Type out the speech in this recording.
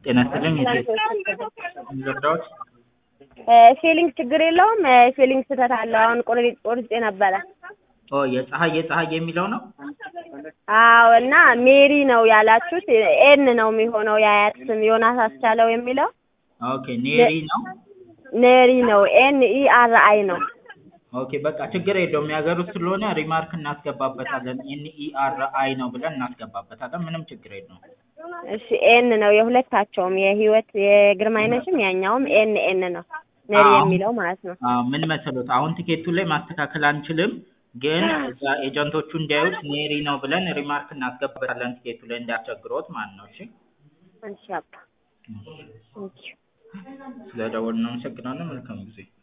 ጤና ይስጥልኝ ልርዳዎት? ፌሊንግ ችግር የለውም። ፌሊንግ ስህተት አለው። አሁን ቆርጬ ቆርጬ ነበረ። ኦ የፀሐይ የፀሐይ የሚለው ነው? አዎ እና ሜሪ ነው ያላችሁት። ኤን ነው የሚሆነው የአያት ስም ዮናስ አስቻለው የሚለው ኦኬ ኔሪ ነው። ኔሪ ነው። ኤን ኢ አር አይ ነው። ኦኬ በቃ ችግር የለውም የሀገር ውስጥ ስለሆነ ሪማርክ እናስገባበታለን። ኤን ኢ አር አይ ነው ብለን እናስገባበታለን። ምንም ችግር የለውም። እሺ ኤን ነው የሁለታቸውም የህይወት የግርማይነሽም ያኛውም ኤን ኤን ነው ኔሪ አዎ። የሚለው ማለት ነው። አዎ ምን መሰሎት አሁን ቲኬቱ ላይ ማስተካከል አንችልም፣ ግን እዛ ኤጀንቶቹ እንዲያዩት ኔሪ ነው ብለን ሪማርክ እናስገባበታለን ቲኬቱ ላይ እንዳያስቸግሮት ማለት ነው። እሺ እሺ አባ ቴንኪው። ስለደወልን እናመሰግናለን። መልካም ጊዜ